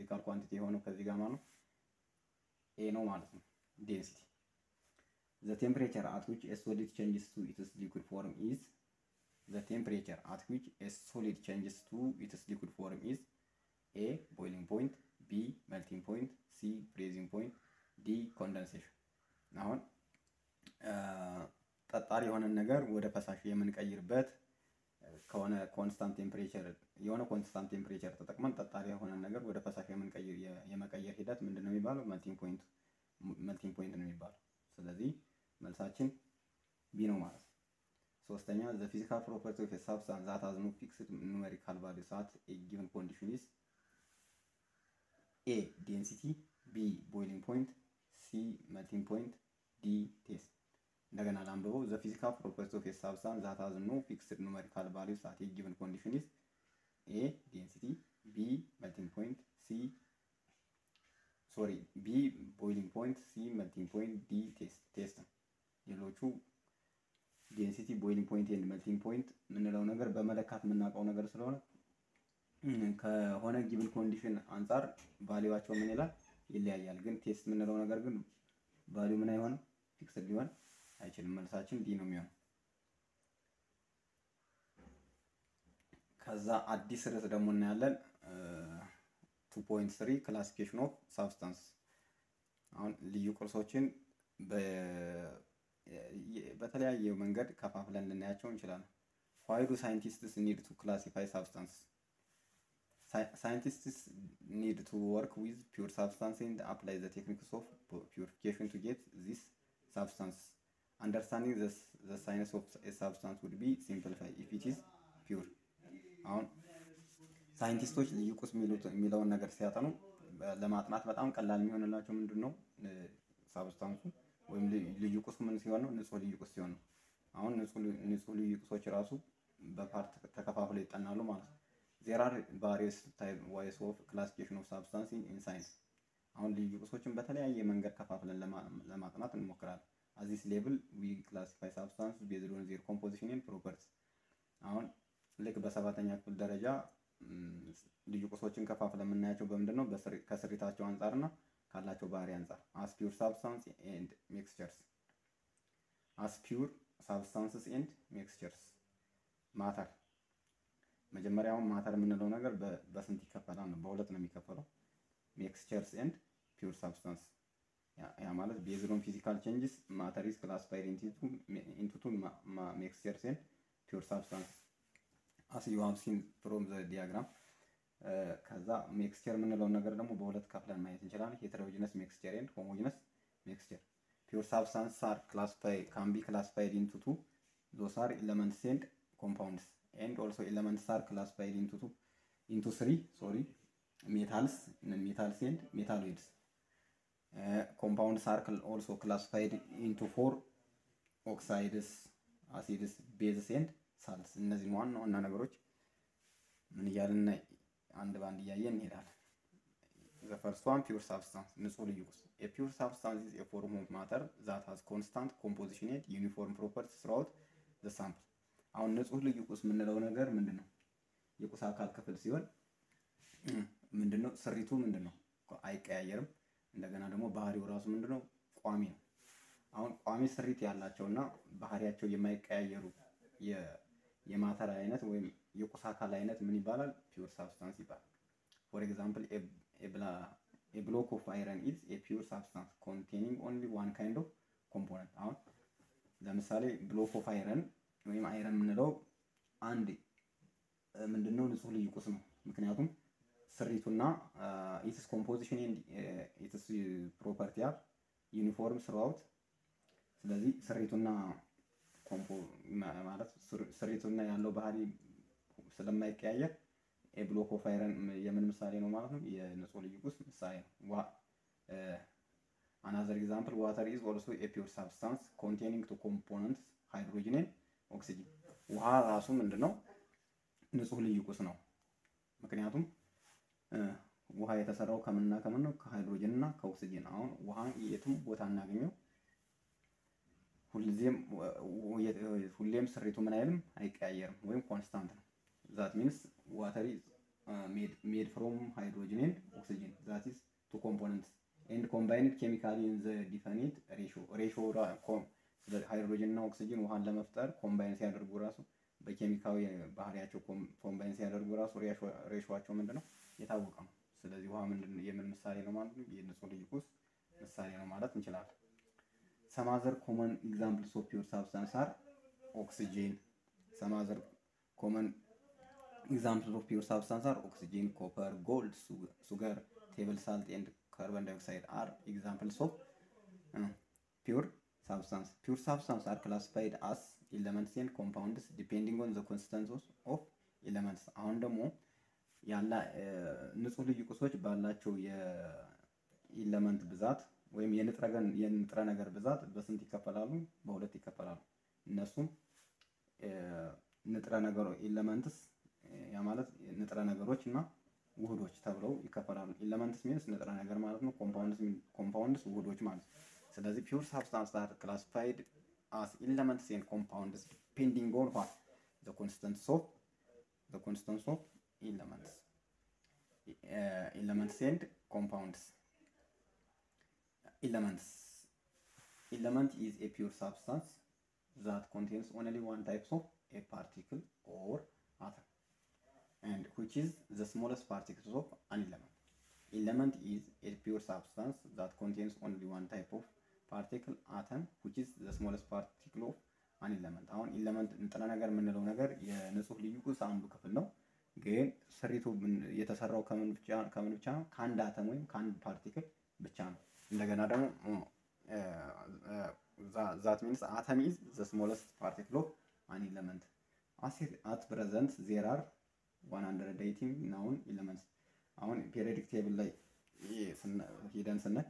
ፊዚካል ኳንቲቲ የሆነው ከዚህ ጋር ማለት ነው ኤ ነው ማለት ነው ዴንሲቲ the temperature at which a solid changes to its liquid form is the temperature at which a solid changes to its liquid form is a boiling point b melting point c freezing point d condensation አሁን ጠጣሪ የሆነን ነገር ወደ ፈሳሽ የምንቀይርበት ከሆነ ኮንስታንት ቴምፕሬቸር የሆነ ኮንስታንት ቴምፕሬቸር ተጠቅመን ጠጣሪ የሆነን ነገር ወደ ፈሳሽ የምንቀይር የመቀየር ሂደት ምንድን ነው የሚባለው? መልቲንግ ፖይንት መልቲንግ ፖይንት ነው የሚባለው። ስለዚህ መልሳችን ቢ ነው ማለት ነው። ሶስተኛ ዘ ፊዚካል ፕሮፐርቲ ኦፍ ሳብስታንስ ዛት ሃዝ ኖ ፊክስድ ኑሜሪካል ቫሉስ አት ኤ ጊቨን ኮንዲሽን ኢዝ ኤ ዴንሲቲ፣ ቢ ቦይሊንግ ፖይንት፣ ሲ መልቲንግ ፖይንት፣ ዲ ቴስት። እንደገና ላንብበው። ዘ ፊዚካል ፕሮፐርቲ ኦፍ ሳብስታንስ ዛት ሃዝ ኖ ፊክስድ ኑሜሪካል ቫሉስ አት ኤ ጊቨን ኮንዲሽን ኢዝ ኤ ዴንሲቲ፣ ቢ መልቲንግ ፖይንት፣ ሲ ሶሪ ቢ ቦይሊንግ ፖይንት፣ ሲ መልቲንግ ፖይንት፣ ዲ ቴስት ቴስት ነው። ሌሎቹ ዴንሲቲ ቦይሊንግ ፖይንት ኤንድ መልቲንግ ፖይንት የምንለው ነገር በመለካት የምናውቀው ነገር ስለሆነ ከሆነ ጊቭን ኮንዲሽን አንጻር ቫሊዋቸው ምን ይላል ይለያያል። ግን ቴስት የምንለው ነገር ግን ቫሊው ምን አይሆንም ፊክስድ ሊሆን አይችልም። መልሳችን ዲ ነው የሚሆነው። ከዛ አዲስ ርዕስ ደግሞ እናያለን። ቱ ፖይንት ስሪ ክላሲፊኬሽን ኦፍ ሳብስታንስ አሁን ልዩ ቅርሶችን በተለያየ መንገድ ከፋፍለን ልናያቸው እንችላለን። ዋይ ዱ ሳይንቲስትስ ኒድ ቱ ክላሲፋይ ሳብስታንስ? ሳይንቲስትስ ኒድ ቱ ወርክ ዊዝ ፒውር ሳብስታንስ ኤንድ አፕላይ ዘ ቴክኒክስ ኦፍ ፒውሪፊኬሽን ቱ ጌት ዚስ ሳብስታንስ አንደርስታንዲንግ ዘ ሳይንስ ኦፍ ሳብስታንስ ውድ ቢ ሲምፕሊፋይ ኢፍ ኢት ኢዝ ፒውር። አሁን ሳይንቲስቶች ልዩ ቁስ የሚለውን ነገር ሲያጠኑ ለማጥናት በጣም ቀላል የሚሆንላቸው ምንድን ነው ሳብስታንሱ ወይም ልዩ ቁስ ምን ሲሆን ነው? ንጹህ ልዩ ቁስ ሲሆን ነው። አሁን ንጹህ ልዩ ቁሶች ራሱ በፓርት ተከፋፍለው ይጠናሉ ማለት ነው። ዜር አር ቫሪየስ ታይፕ ዋይስ ኦፍ ክላሲፊኬሽን ኦፍ ሳብስታንስ ኢን ሳይንስ። አሁን ልዩ ቁሶችን በተለያየ መንገድ ከፋፍለን ለማጥናት እንሞክራለን። አዚስ ሌብል ዊ ክላሲፋይ ሳብስታንስ ቤዝድ ኦን ዜር ኮምፖዚሽን ኤንድ ፕሮፐርቲስ። አሁን ልክ በሰባተኛ ክፍል ደረጃ ልዩ ቁሶችን ከፋፍለን የምናያቸው በምንድን ነው? ከስሪታቸው አንጻርና ካላቸው ባህሪ አንጻር አስ ፒውር ሳብስታንስ ኤንድ ሚክስቸርስ አስ ፒውር ሳብስታንስስ ኤንድ ሚክስቸርስ ማተር መጀመሪያውን ማተር የምንለው ነገር በስንት ይከፈላል ነው በሁለት ነው የሚከፈለው ሚክስቸርስ ኤንድ ፒውር ሳብስታንስ ያ ማለት ቤዝድ ኦን ፊዚካል ቼንጅስ ማተር ኢዝ ክላሲፋይድ ኢንቱ ቱ ሚክስቸርስ ኤንድ ፒውር ሳብስታንስ አስ ዩ ሃቭ ሲን ፍሮም ዘ ዲያግራም ከዛ ሜክስቸር የምንለውን ነገር ደግሞ በሁለት ከፍለን ማየት እንችላለን። ሄተሮጂነስ ሜክስቸር ኤንድ ሆሞጂነስ ሜክስቸር ፒውር ሳብስታንስ አር ክላሲፋይ ካን ቢ ክላሲፋይድ ኢንቱ ቱ ዞስ አር ኤለመንትስ ኤንድ ኮምፓውንድስ ኤንድ ኦልሶ ኤለመንትስ አር ክላሲፋይድ ኢንቱ ቱ ኢንቱ ስሪ ሶሪ ሜታልስ ሜታልስ ኤንድ ሜታሎይድስ ኮምፓውንድስ አር ኦልሶ ክላሲፋይድ ኢንቱ ፎር ኦክሳይድስ አሲድስ ቤዝስ ኤንድ ሳልስ እነዚህን ዋና ዋና ነገሮች ምን እያልን አንድ ባንድ እያየን እንሄዳለን። ዘ ፈርስት ዋን ፒውር ሳብስታንስ ንጹህ ልዩ ቁስ ኤ ፒውር ሳብስታንስ ኢዝ ኤ ፎርም ኦፍ ማተር ዛት ሃዝ ኮንስታንት ኮምፖዚሽን ኤንድ ዩኒፎርም ፕሮፐርቲስ ስራውት ዘ ሳምፕል። አሁን ንጹህ ልዩ ቁስ የምንለው ነገር ምንድን ነው? የቁስ አካል ክፍል ሲሆን ምንድን ነው? ስሪቱ ምንድን ነው? አይቀያየርም። እንደገና ደግሞ ባህሪው ራሱ ምንድን ነው? ቋሚ ነው። አሁን ቋሚ ስሪት ያላቸውና ባህሪያቸው የማይቀያየሩ የማተር አይነት ወይም የቁስ አካል አይነት ምን ይባላል? ፒውር ሳብስታንስ ይባላል። ፎር ኤግዛምፕል ኤ ብሎክ ኦፍ አይረን ኢዝ ኤ ፒውር ሳብስታንስ ኮንቴኒንግ ኦንሊ ዋን ካይንድ ኦፍ ኮምፖነንት። አሁን ለምሳሌ ብሎክ ኦፍ አይረን ወይም አይረን የምንለው አንድ ምንድነው ንጹህ ልዩ ቁስ ነው። ምክንያቱም ስሪቱና ኢትስ ኮምፖዚሽን ኢትስ ፕሮፐርቲ አር ዩኒፎርም ስራውት። ስለዚህ ስሪቱና ማለት ስሪቱና ያለው ባህሪ ስለማይቀያየር የብሎክ ኦፍ አይረን የምን ምሳሌ ነው ማለት ነው? የንጹህ ልዩ ቁስ ምሳሌ ነው። አናዘር ኤግዛምፕል ዋተር ኢዝ ኦልሶ ኤ ፒውር ሳብስታንስ ኮንቴኒንግ ቱ ኮምፖነንትስ ሃይድሮጅን ኤንድ ኦክሲጅን። ውሃ ራሱ ምንድን ነው? ንጹህ ልዩ ቁስ ነው። ምክንያቱም ውሃ የተሰራው ከምንና ከምን ነው? ከሃይድሮጅን እና ከኦክሲጅን። አሁን ውሃ የትም ቦታ እናገኘው ሁሌም ስሪቱ ምን አይልም አይቀያየርም፣ ወይም ኮንስታንት ነው። ዛት ሚንስ ዋተር ኢዝ ሜድ ፍሮም ሃይድሮጅን ኤንድ ኦክሲጅን ዛት ኢዝ ቱ ኮምፖነንትስ ኤንድ ኮምባይንድ ኬሚካሊ ኢን ዘ ዲፈኒት ሬሾ ሬሾ ሃይድሮጅን እና ኦክሲጅን ውሃን ለመፍጠር ኮምባይን ሲያደርጉ ራሱ በኬሚካዊ ባህሪያቸው ኮምባይን ሲያደርጉ ራሱ ሬሾቸው ምንድን ነው የታወቀ ነው። ስለዚህ ውሃ ምንድን የምን ምሳሌ ነው ማለት ነው? የንጹህ ልዩ ቁስ ምሳሌ ነው ማለት እንችላለን። ሰማዘር ኮመን ኤግዛምፕልስ ኦፍ ፒውር ሳብስታንስ አር ኦክሲጂን ሰማዘር ኮመን ኤግዛምፕልስ ኦፍ ፒውር ሳብስታንስ አር ኦክሲጂን ኮፐር ጎልድ ሱገር ቴብል ሳልት ኤንድ ካርበን ዳይኦክሳይድ አር ኤግዛምፕልስ ኦፍ ፒውር ሳብስታንስ ፒውር ሳብስታንስ አር ክላሲፋይድ አስ ኤለመንትስ ኤንድ ኮምፓውንድስ ዲፔንዲንግ ኦን ዘ ኮንሲስተንስ ኦፍ ኤለመንትስ አሁን ደግሞ ያላ ንጹህ ልዩ ቁሶች ባላቸው የኢለመንት ብዛት ወይም የንጥረ ነገር ብዛት በስንት ይከፈላሉ? በሁለት ይከፈላሉ። እነሱም ንጥረ ነገሮ ኢለመንትስ ያ ማለት ንጥረ ነገሮች እና ውህዶች ተብለው ይከፈላሉ። ኢለመንትስ ሚንስ ንጥረ ነገር ማለት ነው። ኮምፓውንድስ ውህዶች ማለት ነው። ስለዚህ ፒውር ሳብስታንስ አር ክላሲፋይድ አስ ኢለመንትስ ኤንድ ኮምፓውንድስ ዲፔንዲንግ ኦን ዋት ዘ ኮንስተንስ ኦፍ ዘ ኮንስተንስ ኦፍ elements uh, elements and compounds elements element is a pure substance that contains only one type of a particle or atom and which is the smallest particles of an element element is a pure substance that contains only one type of particle atom which is the smallest particle of an element አሁን ኢለመንት ንጥረ ነገር የምንለው ነገር የንጹህ ልዩ ቁስ አንዱ ክፍል ነው ግን ስሪቱ የተሰራው ከምን ብቻ ከምን ብቻ ነው? ከአንድ አተም ወይም ከአንድ ፓርቲክል ብቻ ነው። እንደገና ደግሞ ዛት ሚንስ አተም ኢዝ ዘ ስሞለስት ፓርቲክል ኦፍ አን ኤለመንት አት ፕሬዘንት ዜር አር 180 ናውን ኤለመንትስ። አሁን ፔሪዮዲክ ቴብል ላይ ሂደን ስናይ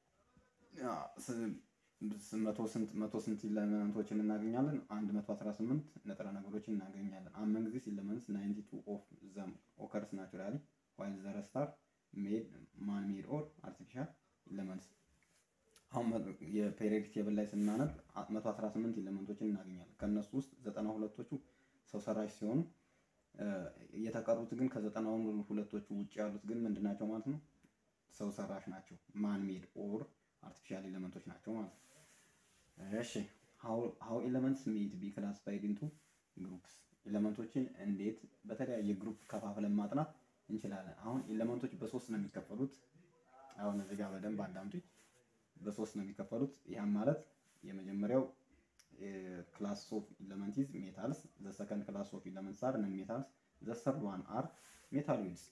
መቶ ስንት መቶ ስንት ኢለመንቶችን እናገኛለን? አንድ መቶ አስራ ስምንት ንጥረ ነገሮችን እናገኛለን። አመንግ ዚስ ኢለመንትስ ናይንቲ ቱ ኦፍ ዘም ኦከርስ ናቹራሊ ዋይል ዘ ረስት አር ሜድ ማን ሜድ ኦር አርቲፊሻል ኢለመንትስ። አሁን የፔሪዮዲክ ቴብል ላይ ስናነብ መቶ አስራ ስምንት ኢለመንቶችን እናገኛለን። ከእነሱ ውስጥ ዘጠና ሁለቶቹ ሰው ሰራሽ ሲሆኑ የተቀሩት ግን ከዘጠና ሁለቶቹ ውጭ ያሉት ግን ምንድን ናቸው ማለት ነው? ሰው ሰራሽ ናቸው። ማን ሜድ ኦር አርቲፊሻል ኤሌመንቶች ናቸው ማለት ነው። እሺ ሃው ኤሌመንትስ ሜድ ቢ ክላሲፋይድ ኢንቱ ግሩፕስ ኤሌመንቶችን እንዴት በተለያየ ግሩፕ ከፋፍለን ማጥናት እንችላለን? አሁን ኤሌመንቶች በሶስት ነው የሚከፈሉት። አሁን እዚህ ጋር በደንብ አዳምጡኝ። በሶስት ነው የሚከፈሉት። ይህም ማለት የመጀመሪያው ክላስ ኦፍ ኤሌመንትስ ሜታልስ፣ ዘ ሰከንድ ክላስ ኦፍ ኤሌመንትስ አር ነን ሜታልስ፣ ዘ ሰርድ ዋን አር ሜታሎይድስ።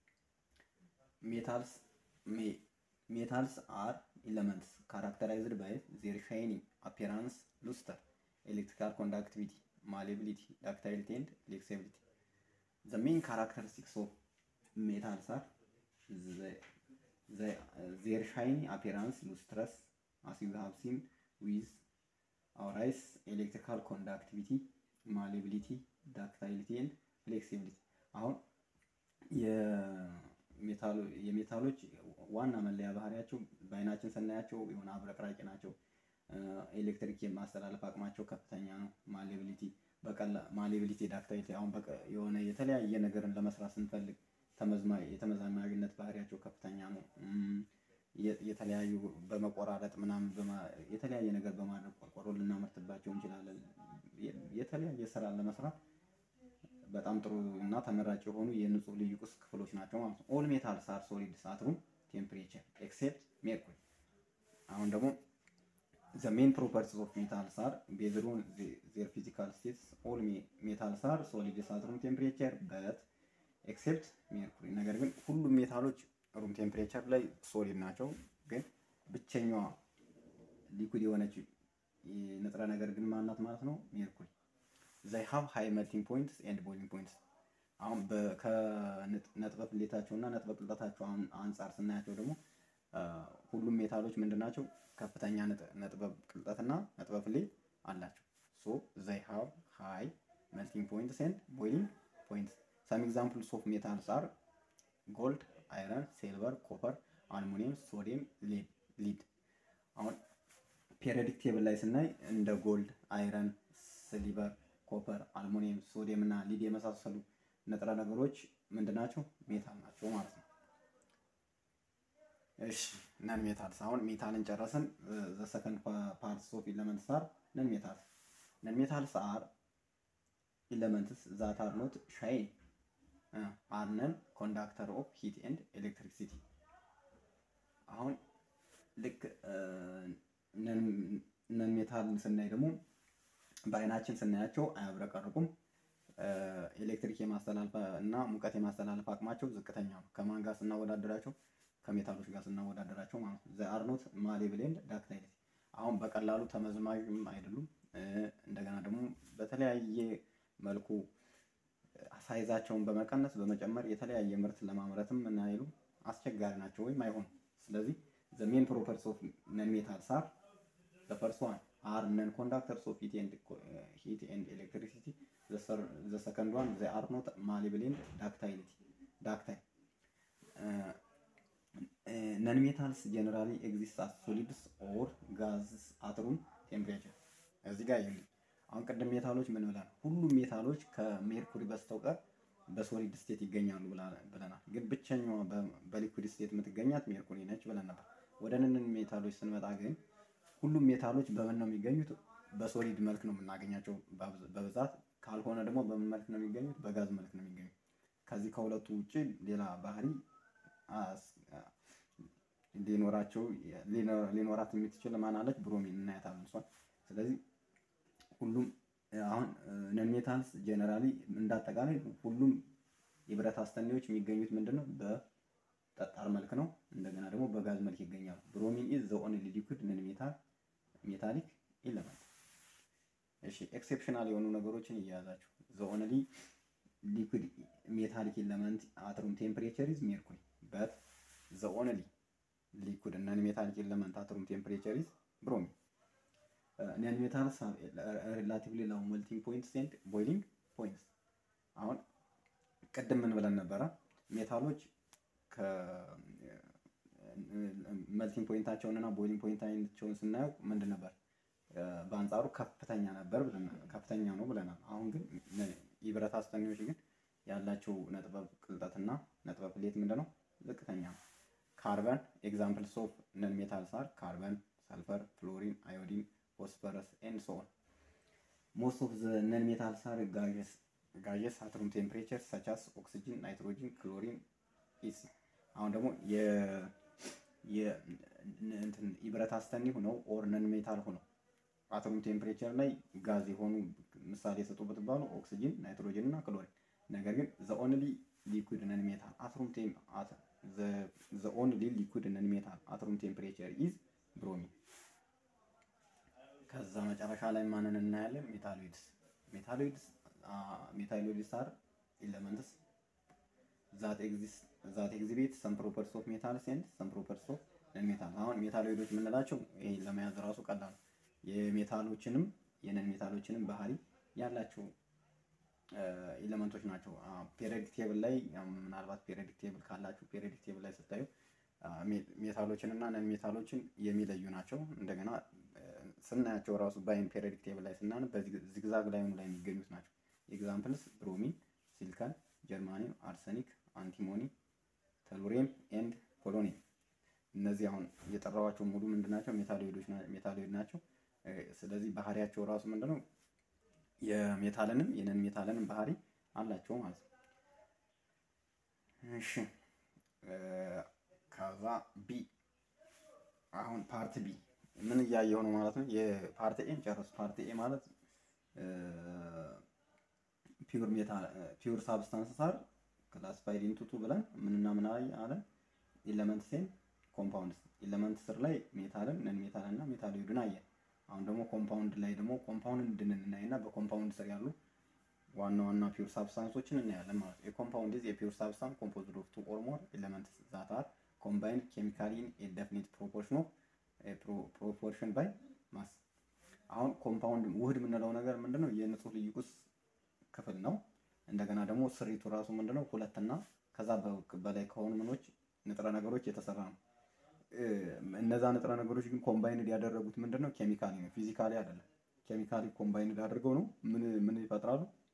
ሜታልስ ሜታልስ አር ኤሌመንትስ ካራክተራይዝድ ባይ ዜር ሻይኒ አፒራንስ ሉስተር ኤሌክትሪካል ኮንዳክቲቪቲ ማሌቢሊቲ ዳክታይሊቲ ኤንድ ፍሌክሲቢሊቲ ዘ ሜን ካራክተሪስቲክስ ኦፍ ሜታልስ አር ዜር ሻይኒ አፒራንስ ሉስትረስ አስ ዩ ሃቭ ሲን ዊዝ አወር አይስ ኤሌክትሪካል ኮንዳክቲቪቲ ማሌቢሊቲ ዳክታይሊቲ ኤንድ ፍሌክሲቢሊቲ አሁን የሜታሎች ዋና መለያ ባህሪያቸው በአይናችን ስናያቸው የሆነ አብረቅራቂ ናቸው። ኤሌክትሪክ የማስተላለፍ አቅማቸው ከፍተኛ ነው። ማሌቢሊቲ በቀላ ማሌቢሊቲ ዳክታይሊቲ አሁን የሆነ የተለያየ ነገርን ለመስራት ስንፈልግ የተመዛማሪነት ባህሪያቸው ከፍተኛ ነው። የተለያዩ በመቆራረጥ ምናምን የተለያየ ነገር በማድረግ ቆርቆሮ ልናመርትባቸው እንችላለን። የተለያየ ስራ ለመስራት በጣም ጥሩ እና ተመራጭ የሆኑ የንጹህ ልዩ ቁስ ክፍሎች ናቸው ማለት ነው። ኦል ሜታልስ አር ሶሊድስ አት ሩም ቴምፕሬቸር ኤክሴፕት ሜርኩሪ። አሁን ደግሞ ዘ ሜን ፕሮፐርቲስ ኦፍ ሜታልስ አር ቤዝድ ኦን ዜር ፊዚካል ስቴትስ ኦል ሜታልስ አር ሶሊድስ አት ሩም ቴምፕሬቸር በት ኤክሴፕት ሜርኩሪ። ነገር ግን ሁሉም ሜታሎች ሩም ቴምፕሬቸር ላይ ሶሊድ ናቸው። ግን ብቸኛዋ ሊኩድ የሆነች ንጥረ ነገር ግን ማናት ማለት ነው? ሜርኩሪ ዘይ ሃቭ ሃይ መልቲንግ ፖይንትስ ኤንድ ቦይሊንግ ፖይንትስ። አሁን ከነጥበ ቅሌታቸው እና ነጥበ ቅልጠታቸው አንጻር ስናያቸው ደግሞ ሁሉም ሜታሎች ምንድን ናቸው? ከፍተኛ ነጥበ ቅልጠትና ነጥበ ፍሌት አላቸው። ሶ ዘይ ሃቭ ሃይ መልቲንግ ፖይንትስ ኤንድ ቦይሊንግ ፖይንትስ። ሰም ኤግዛምፕልስ ኦፍ ሜታልስ አር ጎልድ፣ አይረን፣ ሲልቨር፣ ኮፐር፣ አልሙኒየም፣ ሶዲየም፣ ሊድ። አሁን ፔሪዮዲክ ቴብል ላይ ስናይ እንደ ጎልድ፣ አይረን፣ ሲልቨር ኮፐር፣ አልሙኒየም፣ ሶዲየም እና ሊድ የመሳሰሉ ንጥረ ነገሮች ምንድን ናቸው? ሜታል ናቸው ማለት ነው። እሺ ነን ሜታልስ አሁን ሜታልን ጨረስን። ዘ ሰከንድ ፓርትስ ኦፍ ኢለመንትስ አር ነን ሜታልስ ነን ሜታልስ አር ኢለመንትስ ዛት አር ኖት ሻይን አር ነን ኮንዳክተር ኦፍ ሂት ኤንድ ኤሌክትሪሲቲ። አሁን ልክ ነን ሜታልን ስናይ ደግሞ በአይናችን ስናያቸው አያብረቀርቁም። ኤሌክትሪክ የማስተላለፍ እና ሙቀት የማስተላለፍ አቅማቸው ዝቅተኛ ነው። ከማን ጋር ስናወዳደራቸው? ከሜታሎች ጋር ስናወዳደራቸው ማለት ነው። ዘ አር ኖት ማሌብል ኤንድ ዳክታይል አሁን በቀላሉ ተመዝማዥም አይደሉም። እንደገና ደግሞ በተለያየ መልኩ ሳይዛቸውን በመቀነስ በመጨመር የተለያየ ምርት ለማምረትም ምን አይሉ አስቸጋሪ ናቸው ወይም አይሆኑም። ስለዚህ ዘ ሜን ፕሮፐርቲስ ኦፍ ነን ሜታልስ አር ዘ ፈርስት ዋን አር ነን ኮንዳክተርስ ኦፍ ሂት ኤንድ ኤሌክትሪሲቲ ዘ ሰከንድ ዋን ዘ አር ኖት ማሌብል ኤንድ ዳክታይሊቲ ዳክታይል ነን ሜታልስ ጀነራሊ ኤግዚስት አስ ሶሊድስ ኦር ጋዝስ አት ሩም ቴምፕሬቸር። እዚህ ጋር ይኸውልህ አሁን ቅድም ሜታሎች ምን ብለናል? ሁሉም ሜታሎች ከሜርኩሪ በስተቀር በሶሊድ ስቴት ይገኛሉ ብለናል። ግን ብቸኛዋ በሊኩዊድ ስቴት የምትገኛት ሜርኩሪ ነች ብለን ነበር። ወደ ነን ሜታሎች ስንመጣ ግን ሁሉም ሜታሎች በምን ነው የሚገኙት? በሶሊድ መልክ ነው የምናገኛቸው በብዛት ካልሆነ ደግሞ በምን መልክ ነው የሚገኙት? በጋዝ መልክ ነው የሚገኙት። ከዚህ ከሁለቱ ውጭ ሌላ ባህሪ ሊኖራቸው ሊኖራት የምትችል ማን አለች? ብሮሚን እናያታለን እሷን። ስለዚህ ሁሉም አሁን ነን ሜታልስ ጀነራሊ እንዳጠቃላይ ሁሉም የብረት አስተኔዎች የሚገኙት ምንድን ነው? በጠጣር መልክ ነው። እንደገና ደግሞ በጋዝ መልክ ይገኛሉ። ብሮሚን ኢዝ ዘ ኦንሊ ሊኩዊድ ነን ሜታል ሜታሊክ ኢለመንት። እሺ ኤክሴፕሽናል የሆኑ ነገሮችን እያያዛችሁ ዘ ኦንሊ ሊኩዊድ ሜታሊክ ኢለመንት አት ሩም ቴምፕሬቸር ኢዝ ሜርኩሪ በት ዘ ኦንሊ ሊኩድ ነን ሜታሊክ ኤለመንት አት ሩም ቴምፕሬቸር ኢዝ ብሮሚን። ነን ሜታልስ ሪላቲቭሊ ላው ሜልቲንግ ፖይንትስ ኤንድ ቦይሊንግ ፖይንትስ። አሁን ቅድም ምን ብለን ነበረ? ሜታሎች መልቲንግ ፖይንታቸውን እና ቦይሊንግ ፖይንታቸውን ስናየው ምንድን ነበር? በአንጻሩ ከፍተኛ ነበር ከፍተኛ ነው ብለናል። አሁን ግን የብረት አስተኔዎች ግን ያላቸው ነጥበ ቅልጠትና ነጥበ ፕሌት ምንድን ነው? ዝቅተኛ ነው። ካርበን ኤግዛምፕልስ ኦፍ ነን ሜታልስ አር ካርበን፣ ሰልፈር፣ ፍሎሪን፣ አዮዲን፣ ፎስፈረስ ኤንድ ሶ ኦን። ሞስት ኦፍ ዘ ነን ሜታልስ አር ጋዥስ ጋዥስ አት ሩም ቴምፕሬቸር ሰቻስ ኦክሲጅን፣ ናይትሮጂን፣ ክሎሪን ኢሲ። አሁን ደግሞ የብረት አስተኒ ሆነው ኦር ነን ሜታል ሆነው አት ሩም ቴምፕሬቸር ላይ ጋዝ የሆኑ ምሳሌ የሰጡ ብትባሉ ኦክሲጅን፣ ናይትሮጂን እና ክሎሪን ነገር ግን ዘ ኦንሊ ሊኩዊድ ነን ሜታል አት ሩም ቴም አት ዘ ኦንሊ ሊኩዊድ ነን ሜታል አት ሩም ቴምፕሬቸር ኢዝ ብሮሚን። ከዛ መጨረሻ ላይ ማንን እናያለን? ሜታሎይድስ ሜታሎይድስ ሜታሎይድስ አር ኤለመንትስ ዛት ኤግዚስት ዛት ኤግዚቢት ሰም ፕሮፐርቲስ ኦፍ ሜታልስ ኤንድ ሰም ፕሮፐርቲስ ኦፍ ነን ሜታል። አሁን ሜታሎይዶች የምንላቸው ይሄ ለመያዝ ራሱ ቀላል የሜታሎችንም የነን ሜታሎችንም ባህሪ ያላቸው ኤሌመንቶች ናቸው። ፔሪዮዲክ ቴብል ላይ ምናልባት ፔሪዮዲክ ቴብል ካላችሁ ፔሪዮዲክ ቴብል ላይ ስታዩ ሜታሎችን እና ነን ሜታሎችን የሚለዩ ናቸው። እንደገና ስናያቸው ራሱ በአይን ፔሪዮዲክ ቴብል ላይ ስናነብ በዚግዛግ ላይኑ ላይ የሚገኙት ናቸው። ኤግዛምፕልስ ብሮሚን፣ ሲሊካን፣ ጀርማኒየም፣ አርሰኒክ፣ አንቲሞኒ፣ ተሉሬም ኤንድ ፖሎኒየም። እነዚህ አሁን የጠራዋቸው ሙሉ ምንድን ናቸው? ሜታሎይዶች ሜታሎይድ ናቸው። ስለዚህ ባህሪያቸው ራሱ ምንድነው? የሜታልንም የነን ሜታልንም ባህሪ አላቸው ማለት ነው። እሺ ከዛ ቢ አሁን ፓርት ቢ ምን እያየው ነው ማለት ነው። የፓርት ኤን ጨረሱ። ፓርት ኤ ማለት ፒውር ሜታል ፒውር ሳብስታንስ አር ክላሲፋይድ ኢንቱ ቱ ብለን ምንና ምን አለን? ኤለመንት ሴን ኮምፓውንድ ኤለመንት ስር ላይ ሜታልን ነን ሜታል እና ሜታሎይድን አየን። አሁን ደግሞ ኮምፓውንድ ላይ ደግሞ ኮምፓውንድ እንድንናይ እና በኮምፓውንድ ስር ያሉ ዋና ዋና ፒውር ሳብስታንሶችን እናያለን ማለት ነው። የኮምፓውንድ ኢዝ የፒውር ሳብስታንስ ኮምፖዝድ ኦፍ ቱ ኦር ሞር ኤለመንትስ ዛት አር ኮምባይንድ ኬሚካሊ ኢን ኤ ዴፊኒት ፕሮፖርሽን ኦፍ ፕሮፖርሽን ባይ ማስ። አሁን ኮምፓውንድ ውህድ የምንለው ነገር ምንድነው? የንጹህ ልዩ ቁስ ክፍል ነው። እንደገና ደግሞ ስሪቱ ራሱ ምንድነው? ሁለትና ከዛ በላይ ከሆኑ ምኖች ንጥረ ነገሮች የተሰራ ነው። እነዛ ንጥረ ነገሮች ግን ኮምባይንድ ያደረጉት ምንድነው? ኬሚካሊ ነው፣ ፊዚካሊ አይደለም። ኬሚካሊ ኮምባይንድ አድርገው ነው ምን ምን ይፈጥራሉ?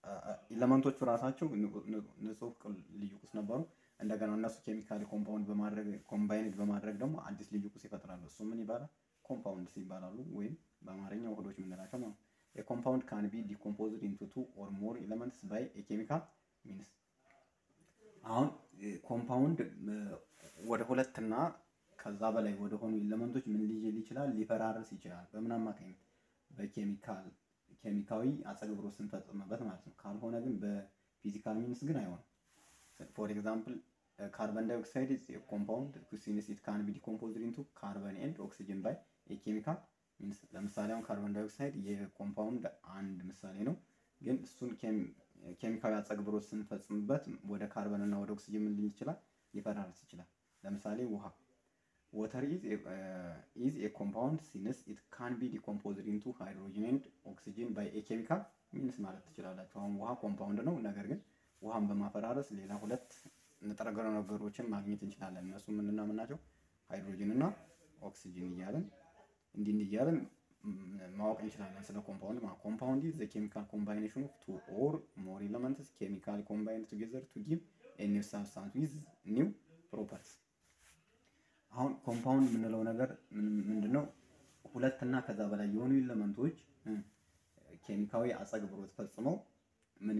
ኤለመንቶቹ ራሳቸው ንጹህ ልዩ ቁስ ነበሩ። እንደገና እነሱ ኬሚካሊ ኮምፓውንድ በማድረግ ኮምባይንድ በማድረግ ደግሞ አዲስ ልዩ ቁስ ይፈጥራሉ። እሱ ምን ይባላል? ኮምፓውንድስ ይባላሉ። ወይም በአማርኛ ውህዶች የምንላቸው ማለት ነው። የኮምፓውንድ ካን ቢ ዲኮምፖዝድ ኢንቱ ቱ ኦር ሞር ኤለመንትስ ባይ የኬሚካል ሚንስ። አሁን ኮምፓውንድ ወደ ሁለትና ከዛ በላይ ወደ ሆኑ ኤለመንቶች ምን ሊል ይችላል? ሊፈራርስ ይችላል። በምን አማካኝነት? በኬሚካል ኬሚካዊ አጸግብሮት ስንፈጽምበት ማለት ነው። ካልሆነ ግን በፊዚካል ሚንስ ግን አይሆንም። ፎር ኤግዛምፕል ካርበን ዳይኦክሳይድ ኢዝ ኮምፓውንድ ሲንስ ኢት ካን ቢ ዲኮምፖዝድ ኢንቱ ካርበን ኤንድ ኦክሲጅን ባይ የኬሚካል ሚንስ። ለምሳሌ አሁን ካርበን ዳይኦክሳይድ የኮምፓውንድ አንድ ምሳሌ ነው። ግን እሱን ኬሚካዊ አጸግብሮት ስንፈጽምበት ወደ ካርበን እና ወደ ኦክሲጅን ምን ሊል ይችላል? ሊፈራርስ ይችላል። ለምሳሌ ውሃ ወተር ኢዝ ኤ ኮምፓውንድ ሲንስ ኢት ካን ቢ ዲኮምፖዝድ ኢንቱ ሃይድሮጅን ኤንድ ኦክሲጅን ባይ ኤ ኬሚካል ሚንስ ማለት ትችላላችሁ። አሁን ውሃ ኮምፓውንድ ነው፣ ነገር ግን ውሃን በማፈራረስ ሌላ ሁለት ንጥረ ነገሮችን ማግኘት እንችላለን። እነሱ ምንና ምን ናቸው? ሃይድሮጅን እና ኦክሲጅን እያለን እንዲህ እንዲህ እያለን ማወቅ እንችላለን ስለ ኮምፓውንድ ማለት ኮምፓውንድ ኢዝ ዘ ኬሚካል ኮምባይኔሽን ኦፍ ቱ ኦር ሞር ኤለመንትስ ኬሚካሊ ኮምባይንድ ቱጌዘር ቱ ጊቭ ኤ ኒው ሳብስታንስ ዊዝ ኒው ፕሮፐርቲስ አሁን ኮምፓውንድ የምንለው ነገር ምንድነው? ሁለት እና ከዛ በላይ የሆኑ ኤለመንቶች ኬሚካዊ አጸግብሮት ፈጽመው ምን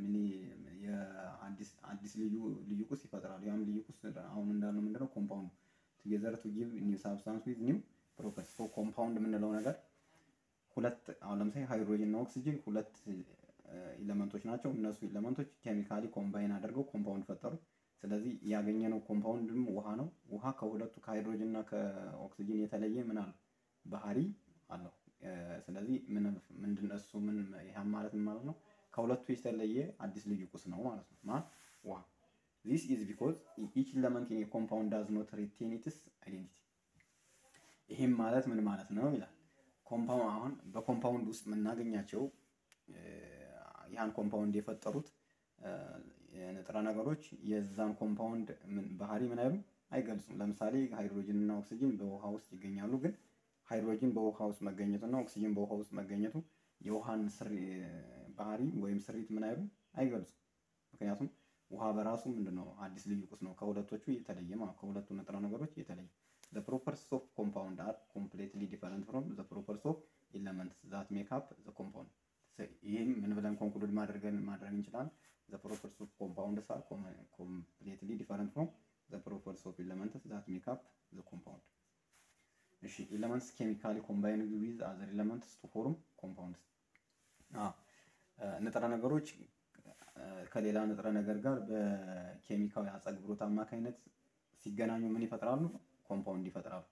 አዲስ ልዩ ልዩ ቁስ ይፈጥራሉ። ያም ልዩ ቁስ አሁን እንዳልነው ምንድነው? ኮምፓውንድ ቱጌዘር ቱ ጊቭ ኒው ሳብስታንስ ዊዝ ኒው ፕሮፐርቲ። ሶ ኮምፓውንድ የምንለው ነገር ሁለት አሁን ለምሳሌ ሃይድሮጅን እና ኦክሲጅን ሁለት ኤለመንቶች ናቸው። እነሱ ኤለመንቶች ኬሚካሊ ኮምባይን አድርገው ኮምፓውንድ ፈጠሩ። ስለዚህ ያገኘነው ኮምፓውንድም ውሃ ነው። ውሃ ከሁለቱ ከሃይድሮጅን እና ከኦክሲጅን የተለየ ምን አለው ባህሪ አለው። ስለዚህ ምንድን እሱ ምን ይህም ማለት ምን ማለት ነው? ከሁለቱ የተለየ አዲስ ልዩ ቁስ ነው ማለት ነው። ማለት ውሃ ዚስ ኢዝ ቢኮዝ ኢች ኤለመንት ኢን ኮምፓውንድ ዳዝ ኖት ሪቴን ኢትስ አይዴንቲቲ። ይህም ማለት ምን ማለት ነው ይላል። ኮምፓውንድ አሁን በኮምፓውንድ ውስጥ የምናገኛቸው ያን ኮምፓውንድ የፈጠሩት ንጥረ ነገሮች የዛን ኮምፓውንድ ባህሪ ምን አይሉም አይገልጹም። ለምሳሌ ሃይድሮጅን እና ኦክሲጅን በውሃ ውስጥ ይገኛሉ። ግን ሃይድሮጅን በውሃ ውስጥ መገኘቱ እና ኦክሲጅን በውሃ ውስጥ መገኘቱ የውሃን ባህሪ ወይም ስሪት ምን አይሉም አይገልጹም። ምክንያቱም ውሃ በራሱ ምንድነው አዲስ ልዩ ቁስ ነው፣ ከሁለቶቹ የተለየ ማለት ከሁለቱ ንጥረ ነገሮች የተለየ ዘ ፕሮፐርቲስ ኦፍ ኮምፓውንድ አር ኮምፕሌትሊ ዲፈረንት ፍሮም ዘ ፕሮፐርቲስ ኦፍ ኤለመንትስ ዛት ሜክ አፕ ዘ ኮምፓውንድ። ይህም ምን ብለን ኮንክሉድ ማድረግን ማድረግ እንችላለን? ዘ ፕሮፐርቲስ ኦፍ ኮምፓውንድስ አር ኮምፕሌትሊ ዲፈረንት ፍሮም ዘ ፕሮፐርቲስ ኦፍ ኤለመንትስ ዛት ሜክ አፕ ዘ ኮምፓውንድ። እሺ ኤለመንትስ ኬሚካሊ ኮምባይንድ ዊዝ አዘር ኤለመንትስ ቱ ፎርም ኮምፓውንድስ። ንጥረ ነገሮች ከሌላ ንጥረ ነገር ጋር በኬሚካዊ አጸግብሮት አማካኝነት ሲገናኙ ምን ይፈጥራሉ? ኮምፓውንድ ይፈጥራሉ።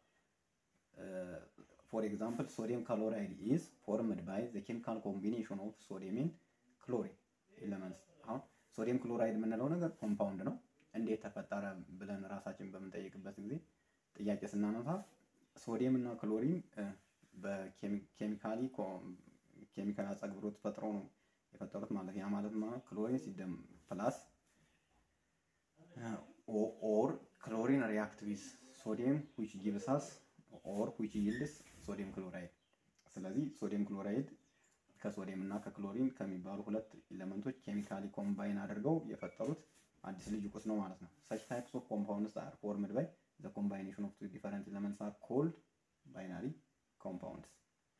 ፎር ኤግዛምፕል ሶዲየም ክሎራይድ ኢዝ ፎርምድ ባይ ዘ ኬሚካል ኮምቢኔሽን ኦፍ ሶዲየም ኤንድ ክሎሪን ኤለመንትስ። አሁን ሶዲየም ክሎራይድ የምንለው ነገር ኮምፓውንድ ነው። እንዴት ተፈጠረ ብለን ራሳችን በምንጠይቅበት ጊዜ ጥያቄ ስናነሳ ሶዲየም እና ክሎሪን በኬሚካሊ ኬሚካል አጸግብሮት ፈጥረው ነው የፈጠሩት ማለት ያ ማለት ማለት ክሎሪን ሲደም ፕላስ ኦር ክሎሪን ሪያክት ዊዝ ሶዲየም ዊች ጊቭስ አስ ኦር ዊች ይልድስ ሶዲየም ክሎራይድ። ስለዚህ ሶዲየም ክሎራይድ ከሶዲየም እና ከክሎሪን ከሚባሉ ሁለት ኤሌመንቶች ኬሚካሊ ኮምባይን አድርገው የፈጠሩት አዲስ ልዩ ቁስ ነው ማለት ነው። ሰች ታይፕስ ኦፍ ኮምፓውንድስ አር ፎርምድ ባይ ዘ ኮምባይኔሽን ኦፍ ቱ ዲፈረንት ኤሌመንትስ አር ኮልድ ባይናሪ ኮምፓውንድስ።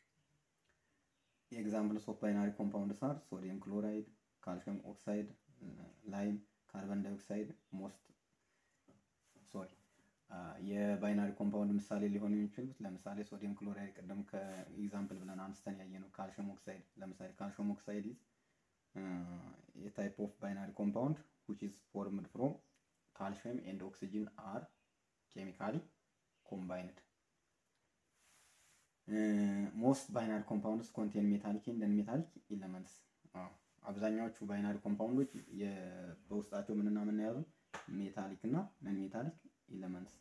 የኤግዛምፕልስ ኦፍ ባይናሪ ኮምፓውንድስ አር ሶዲየም ክሎራይድ፣ ካልሽየም ኦክሳይድ፣ ላይም፣ ካርበን ዳይኦክሳይድ ሞስት ሶሪ የባይናሪ ኮምፓውንድ ምሳሌ ሊሆኑ የሚችሉት ለምሳሌ ሶዲየም ክሎራይድ ቅድም ከኤግዛምፕል ብለን አንስተን ያየነው ካልሽየም ኦክሳይድ ለምሳሌ ካልሽየም ኦክሳይድ ኢዝ የታይፕ ኦፍ ባይናሪ ኮምፓውንድ which is formed from calcium and oxygen are chemically combined. Uh, most binary compounds contain metallic and non-metallic elements. አብዛኛዎቹ ባይናሪ ኮምፓውንዶች በውስጣቸው ምንና ምን የያዙ ሜታሊክ እና ነን ሜታሊክ ኤለመንትስ።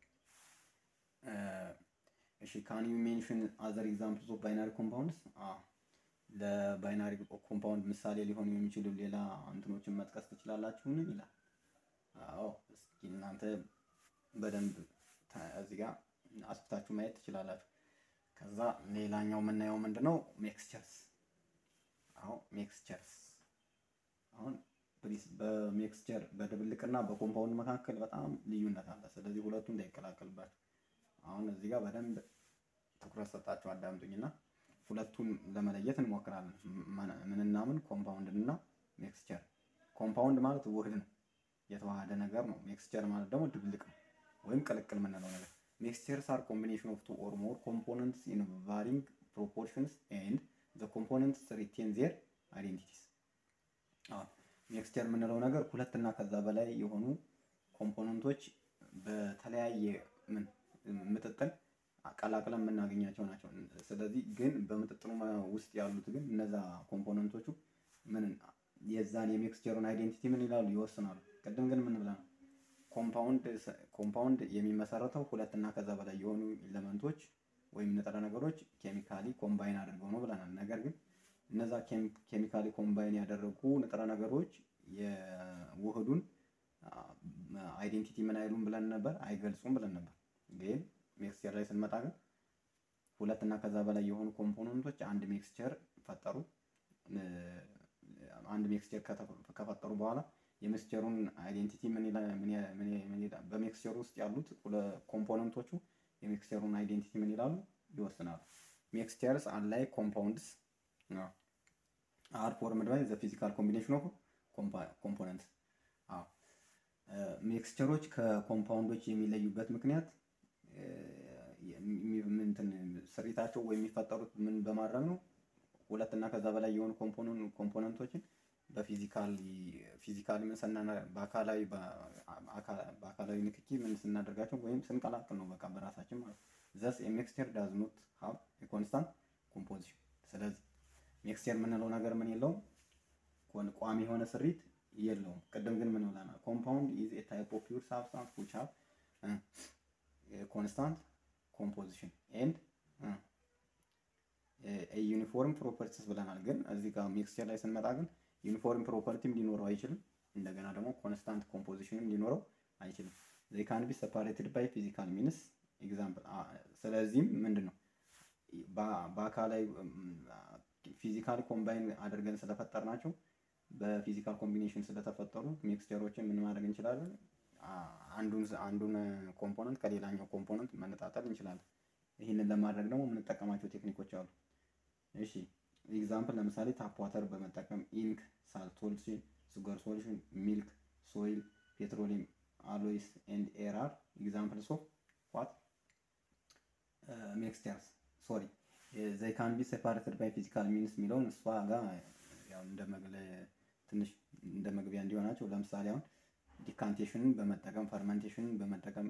እሺ ካን ዩ ሜንሽን አዘር ኤግዛምፕልስ ኦፍ ባይናሪ ኮምፓውንድስ? ለባይናሪ ኮምፓውንድ ምሳሌ ሊሆኑ የሚችሉ ሌላ እንትኖችን መጥቀስ ትችላላችሁን? ይላል። አዎ እስኪ እናንተ በደንብ እዚህ ጋር አስፍታችሁ ማየት ትችላላችሁ። ከዛ ሌላኛው የምናየው ምንድነው? ሜክስቸርስ። አዎ ሜክስቸርስ በሚክስቸር በድብልቅና በኮምፓውንድ መካከል በጣም ልዩነት አለ። ስለዚህ ሁለቱ እንዳይቀላቀልባቸው አሁን እዚህ ጋር በደንብ ትኩረት ሰጣቸው አዳምጡኝና ሁለቱን ለመለየት እንሞክራለን። ምንና ምን ኮምፓውንድ እና ሚክስቸር። ኮምፓውንድ ማለት ውህድ ነው፣ የተዋሃደ ነገር ነው። ሚክስቸር ማለት ደግሞ ድብልቅ ነው ወይም ቅልቅል የምንለው ነገር። ሚክስቸርስ አር ኮምቢኔሽን ኦፍ ቱ ኦር ሞር ኮምፖነንትስ ኢን ቫሪንግ ፕሮፖርሽንስ ኤንድ ዘ ኮምፖነንትስ ሪቴን ዜር አይዴንቲቲስ። ሚክስቸር የምንለው ነገር ሁለት እና ከዛ በላይ የሆኑ ኮምፖነንቶች በተለያየ ምን ምጥጥን አቀላቅለን የምናገኛቸው ናቸው። ስለዚህ ግን በምጥጥኑ ውስጥ ያሉት ግን እነዛ ኮምፖነንቶቹ ምን የዛን የሚክስቸሩን አይዴንቲቲ ምን ይላሉ ይወስናሉ። ቅድም ግን ምን ብለናል? ኮምፓውንድ ኮምፓውንድ የሚመሰረተው ሁለት እና ከዛ በላይ የሆኑ ኤሌመንቶች ወይም ንጥረ ነገሮች ኬሚካሊ ኮምባይን አድርገው ነው ብለናል። ነገር ግን እነዛ ኬሚካሊ ኮምባይን ያደረጉ ንጥረ ነገሮች የውህዱን አይዴንቲቲ ምን አይሉም ብለን ነበር፣ አይገልጹም ብለን ነበር። ግን ሚክስቸር ላይ ስንመጣ ግን ሁለት እና ከዛ በላይ የሆኑ ኮምፖነንቶች አንድ ሚክስቸር ፈጠሩ። አንድ ሚክስቸር ከፈጠሩ በኋላ የሚክስቸሩን አይዴንቲቲ ምን ይላል? በሚክስቸሩ ውስጥ ያሉት ኮምፖነንቶቹ የሚክስቸሩን አይዴንቲቲ ምን ይላሉ? ይወስናሉ። ሚክስቸርስ አንላይክ ኮምፓውንድስ አር ፎርምድ ባይ ዘ ፊዚካል ኮምቢኔሽን ኦፍ ኮምፖነንትስ። ሚክስቸሮች ከኮምፓውንዶች የሚለዩበት ምክንያት ስሪታቸው ወይም የሚፈጠሩት ምን በማድረግ ነው? ሁለት እና ከዛ በላይ የሆኑ ኮምፖነንቶችን በፊዚካሊ ፊዚካሊ ምን ስናና በአካላዊ በአካላዊ ንክኪ ምን ስናደርጋቸው ወይም ስንቀላቅል ነው በቃ በራሳችን ማለት ነው። ዘስ ሚክስቸር ዳዝ ኖት ሃቭ ኮንስታንት ኮምፖዚሽን። ስለዚህ ሚክስቸር የምንለው ነገር ምን የለውም ቋሚ የሆነ ስሪት የለውም። ቅድም ግን ምን ብለናል? ኮምፓውንድ ኢዝ ኤ ታይፕ ኦፍ ፒውር ሳብስታንስ ዊች ሃቭ ኮንስታንት ኮምፖዚሽን ኤንድ ዩኒፎርም ፕሮፐርቲስ ብለናል። ግን እዚህ ጋር ሚክስቸር ላይ ስንመጣ ግን ዩኒፎርም ፕሮፐርቲም ሊኖረው አይችልም። እንደገና ደግሞ ኮንስታንት ኮምፖዚሽንም ሊኖረው አይችልም። ዘይ ካን ቢ ሰፓሬትድ ባይ ፊዚካል ሚንስ ኤግዛምፕል። ስለዚህም ምንድን ነው በአካላዊ ፊዚካል ኮምባይን አድርገን ስለፈጠር ናቸው በፊዚካል ኮምቢኔሽን ስለተፈጠሩ ሚክስቸሮችን ምን ማድረግ እንችላለን? አንዱን አንዱን ኮምፖነንት ከሌላኛው ኮምፖነንት መነጣጠል እንችላለን። ይህንን ለማድረግ ደግሞ የምንጠቀማቸው ቴክኒኮች አሉ። እሺ ኤግዛምፕል ለምሳሌ ታፕ ዋተር በመጠቀም ኢንክ፣ ሳልት ሶሉሽን፣ ሱገር ሶሉሽን፣ ሚልክ፣ ሶይል፣ ፔትሮሊየም አሎይስ ኤንድ ኤር አር ኤግዛምፕልስ ኦፍ ዋት ሚክስቸርስ ሶሪ ዘይ ካን ቢ ሴፓሬትድ ባይ ፊዚካል ሚንስ የሚለውን እሷ ጋር ያው እንደ መግለ ትንሽ እንደ መግቢያ እንዲሆናቸው ለምሳሌ አሁን ዲካንቴሽንን በመጠቀም ፈርመንቴሽንን በመጠቀም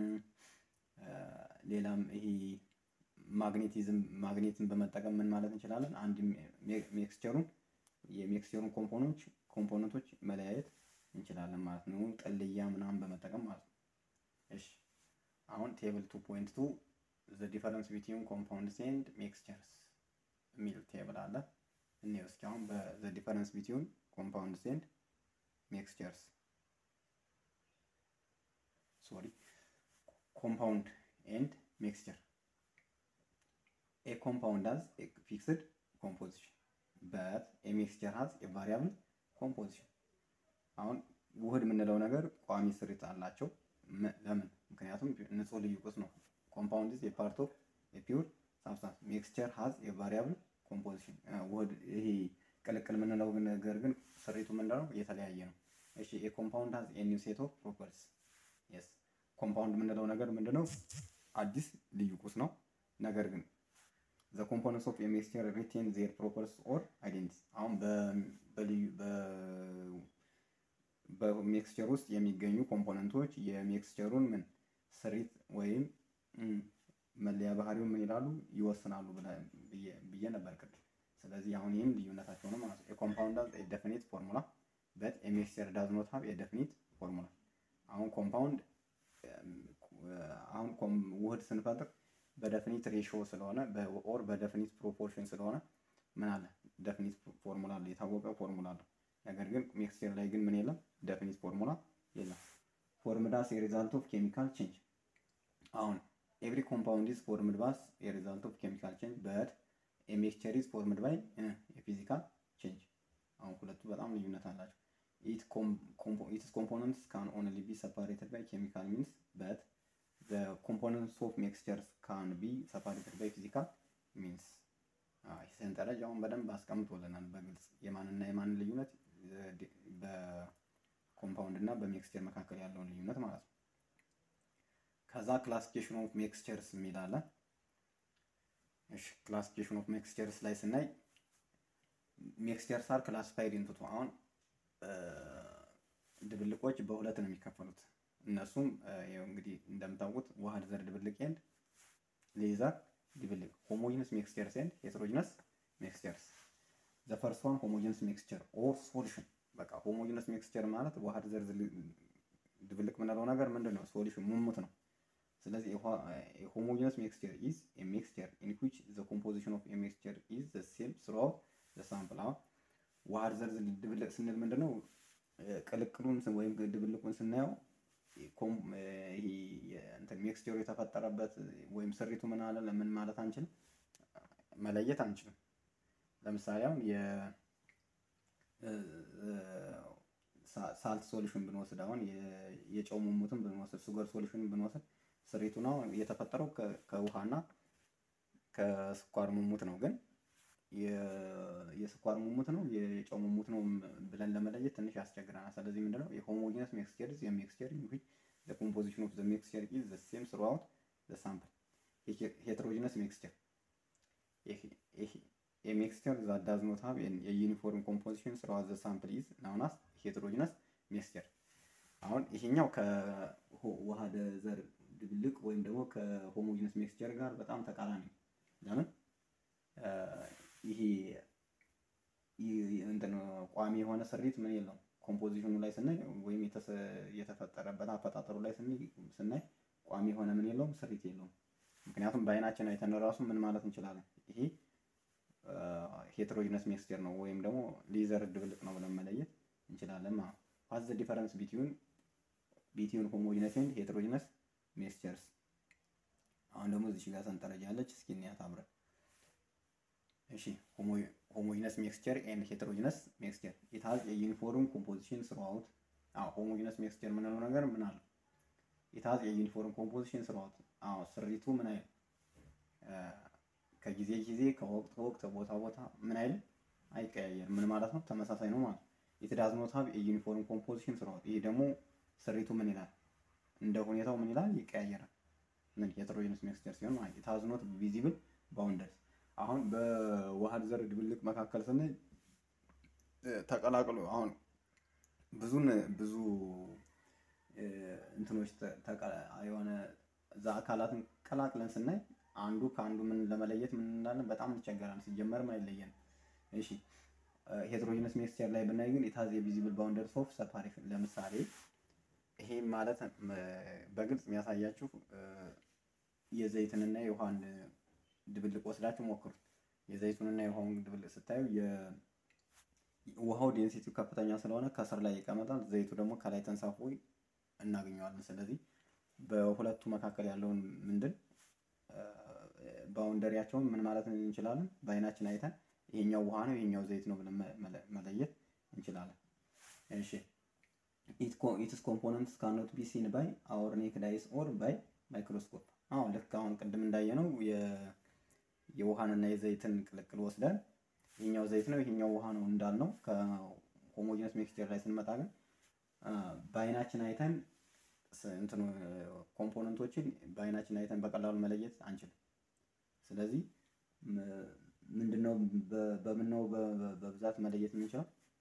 ሌላም ይሄ ማግኔቲዝም ማግኔትን በመጠቀም ምን ማለት እንችላለን? አንድ ሚክስቸሩን የሚክስቸሩን ኮምፖነንቶች ኮምፖነንቶች መለያየት እንችላለን ማለት ነው። ጥልያ ምናምን በመጠቀም ማለት ነው። እሺ አሁን ቴብል ቱ ፖይንት ቱ ዘ ዲፈረንስ ቢትዊን ኮምፓውንድስ ኤንድ ሚክስቸርስ የሚል ቴብል አለ። እኔው እስኪ አሁን በዘ ዲፈረንስ ቢትዊን ኮምፓውንድስ ኤንድ ሚክስቸርስ ሶሪ ኮምፓውንድ ኤንድ ሚክስቸር ኤ ኮምፓውንድ ሃዝ ኤ ፊክስድ ኮምፖዚሽን በት ኤ ሚክስቸር ሃዝ ኤ ቫሪያብል ኮምፖዚሽን። አሁን ውህድ የምንለው ነገር ቋሚ ስሪት አላቸው። ለምን? ምክንያቱም ንጹህ ልዩ ቁስ ነው። ኮምፓውንድ ኢዝ ኤ ፓርት ኦፍ ኤ ፒውር ሳብስታንስ። ሚክስቸር ሃዝ ኤ ቫሪያብል ኮምፖዚሽን። ውህድ ይሄ ቅልቅል የምንለው ነገር ግን ስሪቱ ምንድነው? የተለያየ ነው። እሺ ኤ ኮምፓውንድ ሃዝ ኤ ኒው ሴት ኦፍ ፕሮፐርቲስ የስ ኮምፓውንድ የምንለው ነገር ምንድነው? አዲስ ልዩ ቁስ ነው። ነገር ግን ዘ ኮምፖነንትስ ኦፍ ሚክስቸር ሪቴን ዜር ፕሮፐርቲስ ኦር አይዴንቲቲ። አሁን በልዩ በሚክስቸር ውስጥ የሚገኙ ኮምፖነንቶች የሚክስቸሩን ምን ስሪት ወይም መለያ ባህሪውን ምን ይላሉ ይወስናሉ ብዬ ነበር ቅድም። ስለዚህ አሁን ይህም ልዩነታቸው ነው ማለት ነው። የኮምፓውንድ ሃዝ ኤ ዴፊኒት ፎርሙላ በት ኤ ሚክስቸር ዳዝ ኖት ሃቭ ኤ ዴፊኒት ፎርሙላ። አሁን ኮምፓውንድ አሁን ውህድ ስንፈጥር በደፊኒት ሬሽዮ ስለሆነ ኦር በደፊኒት ፕሮፖርሽን ስለሆነ ምን አለ ደፊኒት ፎርሙላ አለ፣ የታወቀ ፎርሙላ አለ። ነገር ግን ሚክስቸር ላይ ግን ምን የለም ደፊኒት ፎርሙላ የለም። ፎርምድ አስ ኤ ሪዛልት ኦፍ ኬሚካል ቼንጅ። አሁን ኤቭሪ ኮምፓውንድ ኢዝ ፎርምድ ባስ ኤ ሪዛልት ኦፍ ኬሚካል ቼንጅ በት ኤ ሚክስቸር ኢዝ ፎርምድ ባይ የፊዚካል ቼንጅ። አሁን ሁለቱ በጣም ልዩነት አላቸው። it com compo its components can only be separated by chemical means but the components of mixtures can be separated by physical means ሰንጠረዥ አሁን በደንብ አስቀምጦልናል በግልጽ የማንና የማን ልዩነት በኮምፓውንድ እና በሚክስቸር መካከል ያለውን ልዩነት ማለት ነው። ከዛ ክላሲፊኬሽን ኦፍ ሚክስቸርስ የሚል አለ። እሺ ክላሲፊኬሽን ኦፍ ሚክስቸርስ ላይ ስናይ ሚክስቸርስ አር ክላሲፋይድ ኢንቱ ቱ አሁን ድብልቆች በሁለት ነው የሚከፈሉት። እነሱም እንግዲህ እንደምታውቁት ዋህድ ዘር ድብልቅ ኤንድ ሌዘር ድብልቅ ሆሞጂነስ ሚክስቸርስ ኤንድ ሄትሮጂነስ ሚክስቸርስ ዘ ፈርስት ዋን ሆሞጂነስ ሚክስቸር ኦር ሶሉሽን በቃ ሆሞጂነስ ሚክስቸር ማለት ዋህድ ዘር ድብልቅ የምንለው ነገር ምንድን ነው? ሶሉሽን ሙሙት ነው። ስለዚህ ሆሞጂነስ ሚክስቸር ኢዝ ኤ ሚክስቸር ኢን ዊች ዘ ኮምፖዚሽን ኦፍ ኤ ሚክስቸር ኢዝ ዘ ሴም ስሩአውት ዘ ሳምፕል። አሁን ዋህድ ዘር ድብልቅ ስንል ምንድን ነው? ቅልቅሉን ወይም ድብልቁን ስናየው ሚክስቸሩ የተፈጠረበት ወይም ስሪቱ ምን አለ ለምን ማለት አንችልም፣ መለየት አንችልም። ለምሳሌ አሁን ሳልት ሶሉሽን ብንወስድ አሁን የጨው ሙሙትን ብንወስድ ሱገር ሶሉሽን ብንወስድ ስሪቱ ነው የተፈጠረው ከውሃና ከስኳር ሙሙት ነው። ግን የስኳር ሙሙት ነው የጨው ሙሙት ነው ብለን ለመለየት ትንሽ ያስቸግረናል። ስለዚህ ምንድነው የሆሞጂነስ ሚክስቸር ኢዝ የሚክስቸር ኢን ዊች ዘ ኮምፖዚሽን ኦፍ ዘ ሚክስቸር ኢዝ ዘ ሴም ስሩአውት ዘ ሳምፕል። ሄትሮጂነስ ሚክስቸር a mixture that does not have a uniform composition throughout the sample is known as heterogeneous mixture። አሁን ይሄኛው ከዋህደ ዘር ድብልቅ ወይም ደግሞ ከሆሞጂነስ ሚክስቸር ጋር በጣም ተቃራኒ ነው። ለምን ይሄ እንትን ቋሚ የሆነ ስሪት ምን የለውም። ኮምፖዚሽኑ ላይ ስናይ ወይም የተፈጠረበት አፈጣጠሩ ላይ ስናይ ቋሚ የሆነ ምን የለውም፣ ስሪት የለውም። ምክንያቱም በአይናችን አይተን ራሱ ምን ማለት እንችላለን ይሄ ሄትሮጂነስ ሚክስቸር ነው ወይም ደግሞ ሌዘር ድብልቅ ነው ብለን መለየት እንችላለን ማለት ነው። ዋት ዘ ዲፈረንስ ቢትዊን ቢትዊን ሆሞጂነስ ኤንድ ሄትሮጂነስ ሚክስቸርስ። አሁን ደግሞ እዚህ ጋር ሰንጠረዥ ያለች እስኪ እንያት አብረን። እሺ ሆሞጂነስ ሚክስቸር ኤንድ ሄትሮጂነስ ሚክስቸር ኢት ሃዝ ኤ ዩኒፎርም ኮምፖዚሽን ስሩአውት። አዎ ሆሞጂነስ ሚክስቸር የምንለው ነገር ምን አለ? ኢት ሃዝ ኤ ዩኒፎርም ኮምፖዚሽን ስሩአውት። አዎ ስሪቱ ምን አይል ከጊዜ ጊዜ ከወቅት ወቅት ቦታ ቦታ ምን አይልም አይቀያየርም። ምን ማለት ነው? ተመሳሳይ ነው ማለት ነው። ኢት ዳዝ ኖት ሃቭ ኤ ዩኒፎርም ኮምፖዚሽን ስሩአውት። ይሄ ደግሞ ስሪቱ ምን ይላል? እንደ ሁኔታው ምን ይላል? ይቀያየራል። ምን ሄትሮጂነስ ሚክስቸር ሲሆን ማለት ኢት ሃዝ ኖት ቪዚብል ባውንደርስ። አሁን በዋህድ ዘር ድብልቅ መካከል ስንል ተቀላቅሎ አሁን ብዙን ብዙ እንትኖች የሆነ እዛ አካላትን ቀላቅለን ስናይ አንዱ ከአንዱ ምን ለመለየት ምን እንዳለን በጣም እንቸገራለን። ሲጀመርም አይለየንም። እሺ ሄትሮጂነስ ሚክስቸር ላይ ብናይ ግን ኢት ሃዝ ኤ ቪዚብል ባውንደርስ ኦፍ ሰፓሬሽን። ለምሳሌ ይሄ ማለት በግልጽ የሚያሳያችሁ የዘይትንና የውሃን ድብልቅ ወስዳችሁ ሞክሩት። የዘይቱንና የውሃውን ድብልቅ ስታዩ ውሃው ዴንሲቲው ከፍተኛ ስለሆነ ከስር ላይ ይቀመጣል፣ ዘይቱ ደግሞ ከላይ ተንሳፎ እናገኘዋለን። ስለዚህ በሁለቱ መካከል ያለውን ምንድን ባውንደሪያቸውን ምን ማለት እንችላለን? በአይናችን አይተን ይሄኛው ውሃ ነው ይሄኛው ዘይት ነው ብለን መለየት እንችላለን። እሺ ኢትስ ኮምፖነንትስ ካኖት ቢ ሲን ባይ አወር ኔክድ አይስ ኦር ባይ ማይክሮስኮፕ። አሁን ልክ አሁን ቅድም እንዳየነው የውሃንና የዘይትን ቅልቅል ወስደን ይሄኛው ዘይት ነው ይሄኛው ውሃ ነው እንዳልነው ከሆሞጂነስ ሚክስቸር ላይ ስንመጣ ግን በአይናችን አይተን እንትኑ ኮምፖነንቶችን በአይናችን አይተን በቀላሉ መለየት አንችልም። ስለዚህ ምንድነው በምን ነው በብዛት መለየት የምንችለው?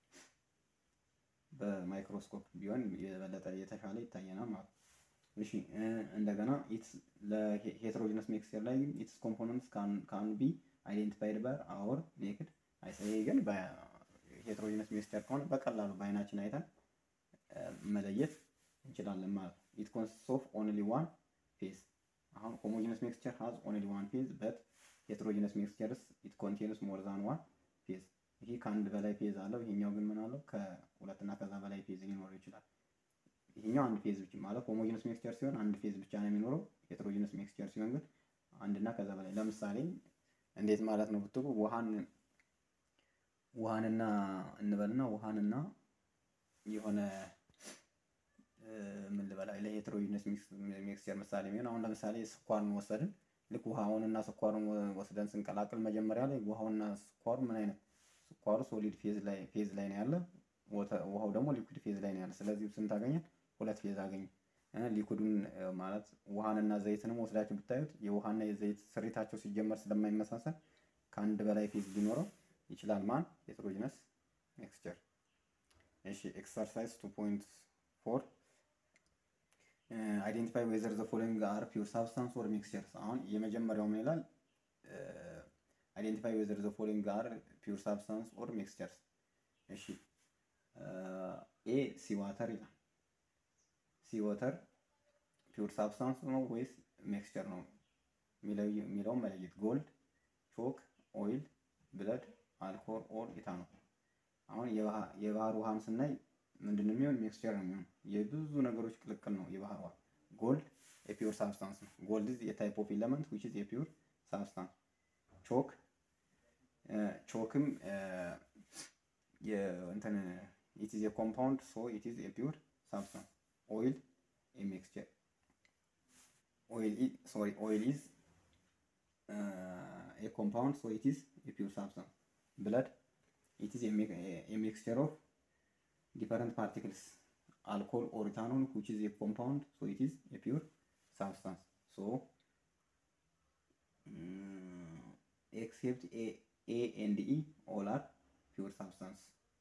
በማይክሮስኮፕ ቢሆን የበለጠ የተሻለ ይታየናል ማለት ነው። እሺ እንደገና ለሄትሮጂነስ ሚክስቸር ላይ ግን ኢትስ ኮምፖነንትስ ካን ቢ አይዴንቲፋይድ ባይ አወር ኔክድ አይስ። ይሄ ግን በሄትሮጂነስ ሚክስቸር ከሆነ በቀላሉ በአይናችን አይተን መለየት እንችላለን ማለት ነው። ኢት ኮንሲስት ኦፍ ኦንሊ ዋን ፌዝ። አሁን ሆሞጂነስ ሚክስቸር ሃዝ ኦንሊ ዋን ፌዝ በት ሄትሮጂነስ ሚክስቸርስ ኢት ኮንቴንስ ሞር ዛን ዋን ፌዝ። ይሄ ከአንድ በላይ ፌዝ አለው። ይሄኛው ግን ምን አለው? ከሁለትና ከዛ በላይ ፌዝ ሊኖረው ይችላል። ይሄኛው አንድ ፌዝ ብቻ ማለት ሆሞጂነስ ሚክስቸር ሲሆን አንድ ፌዝ ብቻ ነው የሚኖረው። ሄትሮጂነስ ሚክስቸር ሲሆን ግን አንድና ከዛ በላይ ለምሳሌ እንዴት ማለት ነው ብትሉ ውሃን ውሃንና እንበልና ውሃንና የሆነ ምን ልበላ ለሄትሮጂነስ ሚክስቸር ምሳሌ የሚሆን አሁን ለምሳሌ ስኳርን ወሰድን። ልክ ውሃውንና ስኳሩን ወስደን ስንቀላቅል መጀመሪያ ላይ ውሃውና ስኳሩ ምን አይነት ስኳሩ ሶሊድ ፌዝ ላይ ፌዝ ላይ ነው ያለ፣ ውሃው ደግሞ ሊኩድ ፌዝ ላይ ነው ያለ። ስለዚህ ስንት አገኘን? ሁለት ፌዝ አገኘ። ሊኩዱን ማለት ውሃንና ዘይትንም ወስዳችሁ ብታዩት የውሃና የዘይት ስሪታቸው ሲጀመር ስለማይመሳሰል ከአንድ በላይ ፌዝ ሊኖረው ይችላል። ማን ሄትሮጂነስ ሚክስቸር። እሺ ኤክሰርሳይዝ 2.4 አይዴንቲፋይ ዌዘር ዘ ፎሎዊንግ አር ፒውር ሳብስታንስ ኦር ሚክስቸርስ። አሁን የመጀመሪያው ምን ይላል? አይዴንቲፋይ ዌዘር ዘ ፎሎዊንግ አር ፒውር ሳብስታንስ ኦር ሚክስቸርስ። እሺ ኤ ሲ ዋተር ይላል። ሲ ዋተር ፒውር ሳብስታንስ ነው ወይስ ሚክስቸር ነው የሚለውን መለየት። ጎልድ፣ ቾክ፣ ኦይል፣ ብለድ፣ አልኮል ኦር ኢታኖል። አሁን የባህር ውሃን ስናይ ምንድን ነው የሚሆን? ሚክስቸር ነው የሚሆን። የብዙ ነገሮች ቅልቅል ነው የባህር ውሃ። ጎልድ የፒውር ሳብስታንስ ነው። ጎልድ ኢዝ የታይፕ ኦፍ ኢለመንት ዊች ኢዝ የፒውር ሳብስታንስ። ቾክ ቾክም እንትን ኢት ኢዝ የኮምፓውንድ ሶ ኢት ኢዝ የፒውር ሳብስታንስ። ኦይል የሚክስቸር ኦይል ሶሪ ኦይል ኢዝ የኮምፓውንድ ሶ ኢት ኢዝ የፒውር ሳብስታንስ። ብለድ ኢት ኢዝ የሚክስቸር ኦፍ different particles alcohol or ethanol which is a compound so it is a pure substance so um, except a a and e all are pure substance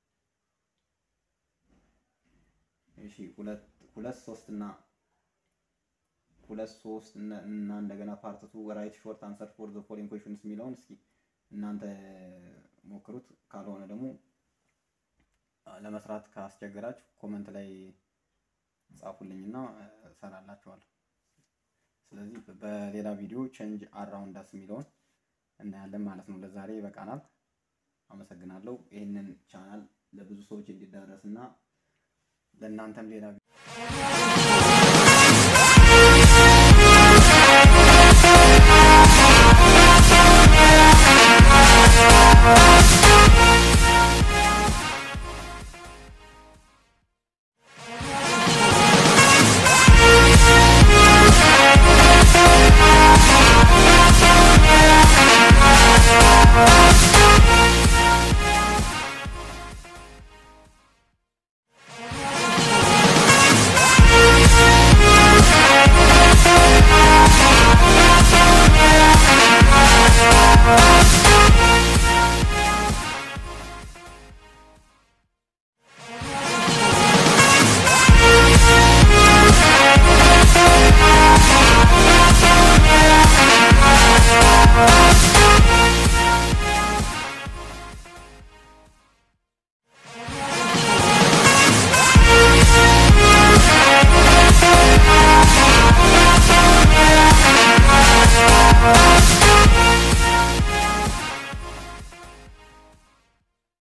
እሺ ሁለት ሁለት ሶስት እና ሁለት ሶስት እና እንደገና ፓርት ቱ ራይት ሾርት አንሰር ፎር ዘ ፎሎዊንግ ኩዌሽንስ የሚለውን እስኪ እናንተ ሞክሩት ካልሆነ ደግሞ ለመስራት ካስቸገራችሁ ኮመንት ላይ ጻፉልኝና እሰራላችኋለሁ። ስለዚህ በሌላ ቪዲዮ ቼንጅ አራውንድ አስ የሚለውን እናያለን ማለት ነው። ለዛሬ ይበቃናል። አመሰግናለሁ። ይህንን ቻናል ለብዙ ሰዎች እንዲዳረስ እና ለእናንተም ሌላ Thank you.